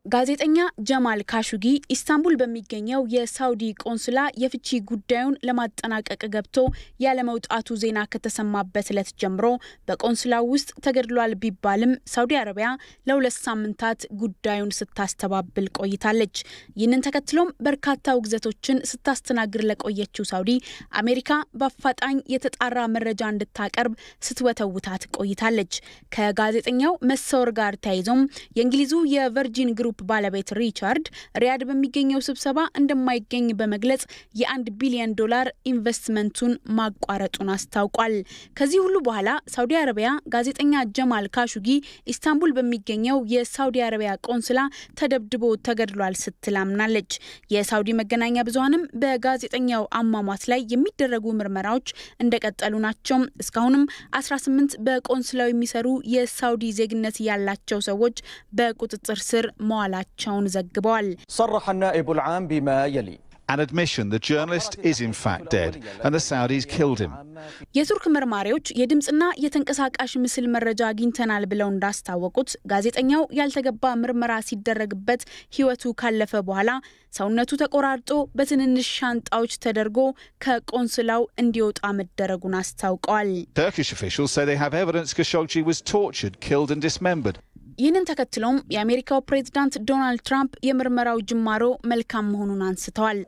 ጋዜጠኛ ጀማል ካሹጊ ኢስታንቡል በሚገኘው የሳውዲ ቆንስላ የፍቺ ጉዳዩን ለማጠናቀቅ ገብቶ ያለመውጣቱ ዜና ከተሰማበት ዕለት ጀምሮ በቆንስላው ውስጥ ተገድሏል ቢባልም ሳውዲ አረቢያ ለሁለት ሳምንታት ጉዳዩን ስታስተባብል ቆይታለች። ይህንን ተከትሎም በርካታ ውግዘቶችን ስታስተናግድ ለቆየችው ሳውዲ አሜሪካ በአፋጣኝ የተጣራ መረጃ እንድታቀርብ ስትወተውታት ቆይታለች። ከጋዜጠኛው መሰወር ጋር ተያይዞም የእንግሊዙ የቨርጂን ግሩፕ ባለቤት ሪቻርድ ሪያድ በሚገኘው ስብሰባ እንደማይገኝ በመግለጽ የአንድ ቢሊዮን ዶላር ኢንቨስትመንቱን ማቋረጡን አስታውቋል። ከዚህ ሁሉ በኋላ ሳውዲ አረቢያ ጋዜጠኛ ጀማል ካሹጊ ኢስታንቡል በሚገኘው የሳውዲ አረቢያ ቆንስላ ተደብድቦ ተገድሏል ስትል አምናለች። የሳውዲ መገናኛ ብዙኃንም በጋዜጠኛው አሟሟት ላይ የሚደረጉ ምርመራዎች እንደቀጠሉ ናቸው። እስካሁንም 18 በቆንስላው የሚሰሩ የሳውዲ ዜግነት ያላቸው ሰዎች በቁጥጥር ስር መዋላቸውን ዘግበዋል። صرح النائب العام بما يلي An admission the journalist is in fact dead and the Saudis killed him. የቱርክ መርማሪዎች የድምፅና የተንቀሳቃሽ ምስል መረጃ አግኝተናል ብለው እንዳስታወቁት ጋዜጠኛው ያልተገባ ምርመራ ሲደረግበት ሕይወቱ ካለፈ በኋላ ሰውነቱ ተቆራርጦ በትንንሽ ሻንጣዎች ተደርጎ ከቆንስላው እንዲወጣ መደረጉን አስታውቀዋል። Turkish officials say they have evidence Khashoggi was tortured, killed and dismembered. ይህንን ተከትሎም የአሜሪካው ፕሬዝዳንት ዶናልድ ትራምፕ የምርመራው ጅማሮ መልካም መሆኑን አንስተዋል።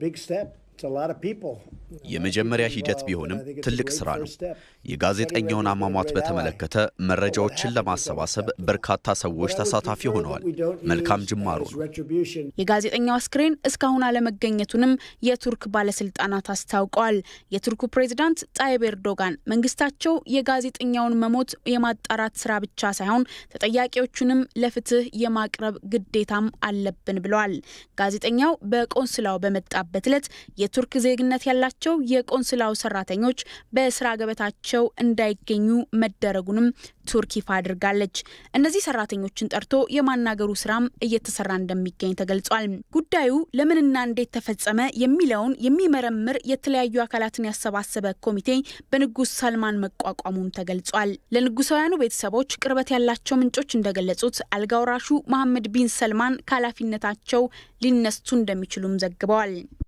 የመጀመሪያ ሂደት ቢሆንም ትልቅ ስራ ነው። የጋዜጠኛውን አሟሟት በተመለከተ መረጃዎችን ለማሰባሰብ በርካታ ሰዎች ተሳታፊ ሆነዋል። መልካም ጅማሮ ነው። የጋዜጠኛው አስክሬን እስካሁን አለመገኘቱንም የቱርክ ባለስልጣናት አስታውቀዋል። የቱርኩ ፕሬዝዳንት ጣይብ ኤርዶጋን መንግስታቸው የጋዜጠኛውን መሞት የማጣራት ስራ ብቻ ሳይሆን ተጠያቂዎቹንም ለፍትህ የማቅረብ ግዴታም አለብን ብለዋል። ጋዜጠኛው በቆንስላው በመጣበት ዕለት የቱርክ ዜግነት ያላቸው የቆንስላው ሰራተኞች በስራ ገበታቸው እንዳይገኙ መደረጉንም ቱርክ ይፋ አድርጋለች። እነዚህ ሰራተኞችን ጠርቶ የማናገሩ ስራም እየተሰራ እንደሚገኝ ተገልጿል። ጉዳዩ ለምንና እንዴት ተፈጸመ የሚለውን የሚመረምር የተለያዩ አካላትን ያሰባሰበ ኮሚቴ በንጉስ ሳልማን መቋቋሙም ተገልጿል። ለንጉሳውያኑ ቤተሰቦች ቅርበት ያላቸው ምንጮች እንደገለጹት አልጋ ወራሹ መሐመድ ቢን ሰልማን ከኃላፊነታቸው ሊነሱ እንደሚችሉም ዘግበዋል።